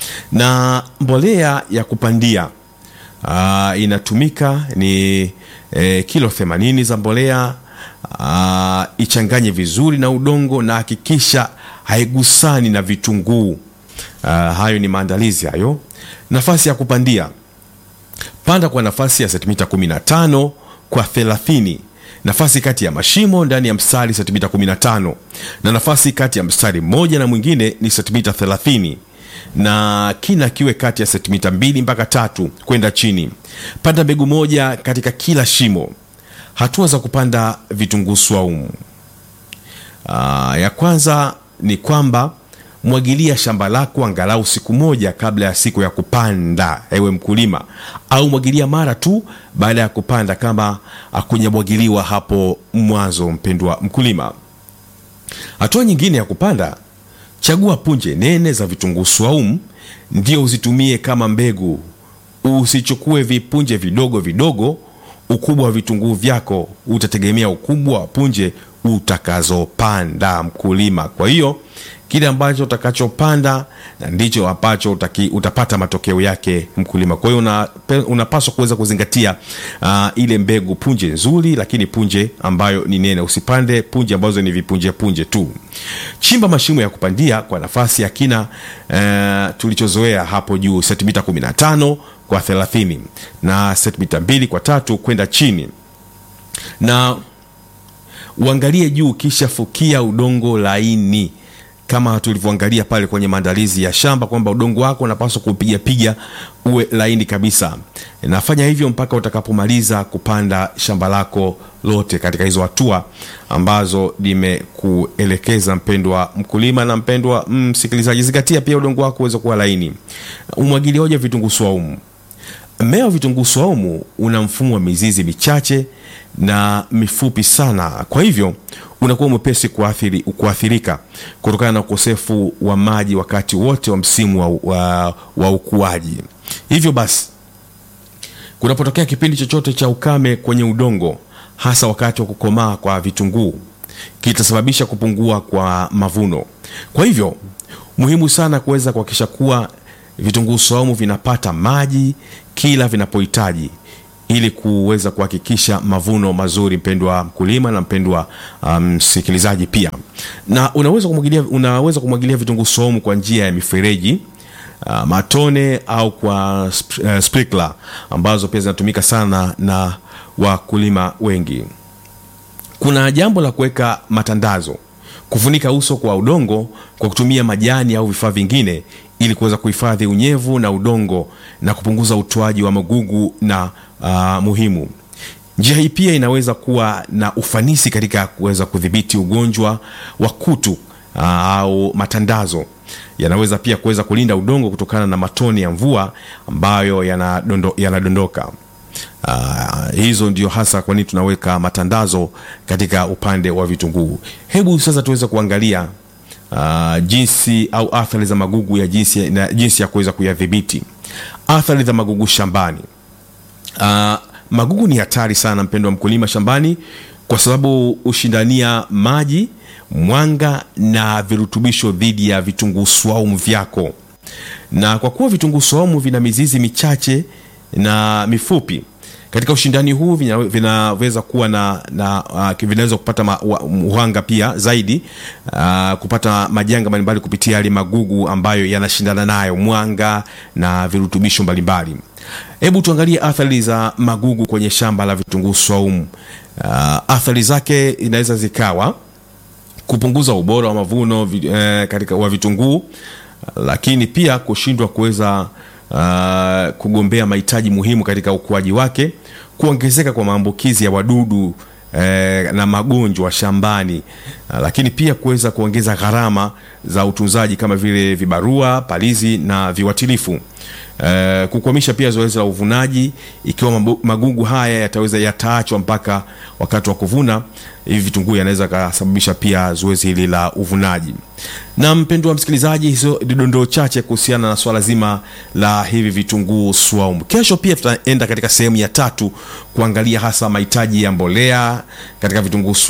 na mbolea ya kupandia uh, inatumika ni eh, kilo 80 za mbolea uh, ichanganye vizuri na udongo na hakikisha haigusani na vitunguu. Uh, hayo ni maandalizi hayo. Nafasi ya kupandia, panda kwa nafasi ya sentimita 15 kwa 30 nafasi kati ya mashimo ndani ya mstari sentimita 15 na nafasi kati ya mstari mmoja na mwingine ni sentimita 30 na kina kiwe kati ya sentimita mbili mpaka tatu kwenda chini. Panda mbegu moja katika kila shimo. Hatua za kupanda vitunguu swaumu. Aa, ya kwanza ni kwamba mwagilia shamba lako angalau siku moja kabla ya siku ya kupanda, ewe mkulima, au mwagilia mara tu baada ya kupanda kama akunyamwagiliwa hapo mwanzo, mpendwa mkulima. Hatua nyingine ya kupanda, chagua punje nene za vitunguu swaumu ndio uzitumie kama mbegu. Usichukue vipunje vidogo vidogo. Ukubwa wa vitunguu vyako utategemea ukubwa wa punje utakazopanda mkulima. Kwa hiyo kile ambacho utakachopanda na ndicho ambacho utaki, utapata matokeo yake mkulima. Kwa hiyo una, unapaswa kuweza kuzingatia uh, ile mbegu punje nzuri, lakini punje ambayo ni nene. Usipande punje ambazo ni vipunje punje tu. Chimba mashimo ya kupandia kwa nafasi ya kina uh, tulichozoea hapo juu, sentimita 15 kwa 30 na sentimita 2 kwa tatu kwenda chini na uangalie juu, kisha fukia udongo laini kama tulivyoangalia pale kwenye maandalizi ya shamba kwamba udongo wako unapaswa kupiga piga uwe laini kabisa. Nafanya hivyo mpaka utakapomaliza kupanda shamba lako lote katika hizo hatua ambazo nimekuelekeza, mpendwa mkulima na mpendwa msikilizaji. Zingatia pia udongo wako uweze kuwa laini. Umwagiliaji wa vitunguu swaumu. Mmea wa vitunguu swaumu una mfumo wa mizizi michache na mifupi sana, kwa hivyo unakuwa mwepesi kuathiri, kuathirika kutokana na ukosefu wa maji wakati wote wa msimu wa, wa, wa ukuaji. Hivyo basi kunapotokea kipindi chochote cha ukame kwenye udongo, hasa wakati wa kukomaa kwa vitunguu, kitasababisha kupungua kwa mavuno. Kwa hivyo muhimu sana kuweza kuhakikisha kuwa vitunguu saumu vinapata maji kila vinapohitaji ili kuweza kuhakikisha mavuno mazuri, mpendwa mkulima na mpendwa msikilizaji. Um, pia na unaweza kumwagilia, unaweza kumwagilia vitunguu saumu kwa njia ya mifereji uh, matone au kwa sp uh, sprinkler ambazo pia zinatumika sana na wakulima wengi. Kuna jambo la kuweka matandazo, kufunika uso kwa udongo kwa kutumia majani au vifaa vingine ili kuweza kuhifadhi unyevu na udongo na kupunguza utoaji wa magugu na uh, muhimu. Njia hii pia inaweza kuwa na ufanisi katika kuweza kudhibiti ugonjwa wa kutu uh, au matandazo. Yanaweza pia kuweza kulinda udongo kutokana na matone ya mvua ambayo yanadondoka yana Uh, hizo ndio hasa kwa nini tunaweka matandazo katika upande wa vitunguu. Hebu sasa tuweze kuangalia uh, jinsi au athari za magugu ya jinsi, na jinsi ya kuweza kuyadhibiti athari za magugu shambani. Uh, magugu ni hatari sana mpendo wa mkulima shambani, kwa sababu hushindania maji, mwanga na virutubisho dhidi ya vitunguu swaumu vyako, na kwa kuwa vitunguu swaumu vina mizizi michache na mifupi katika ushindani huu vinaweza kuwa na, na uh, vinaweza kupata uhanga pia zaidi uh, kupata majanga mbalimbali kupitia yale magugu ambayo yanashindana nayo mwanga na virutubisho mbalimbali. Hebu tuangalie athari za magugu kwenye shamba la vitunguu swaumu. Uh, athari zake inaweza zikawa kupunguza ubora wa mavuno eh, katika wa vitunguu, lakini pia kushindwa kuweza Uh, kugombea mahitaji muhimu katika ukuaji wake, kuongezeka kwa maambukizi ya wadudu eh, na magonjwa shambani uh, lakini pia kuweza kuongeza gharama za utunzaji kama vile vibarua, palizi na viuatilifu. Uh, kukwamisha pia zoezi la uvunaji ikiwa magugu haya yataweza yataachwa mpaka wakati wa kuvuna, hivi vitunguu yanaweza kasababisha pia zoezi hili la uvunaji. Na mpendwa wa msikilizaji, hizo ni dondoo chache kuhusiana na swala zima la hivi vitunguu swaumu. Kesho pia tutaenda katika sehemu ya tatu kuangalia hasa mahitaji ya mbolea katika vitunguu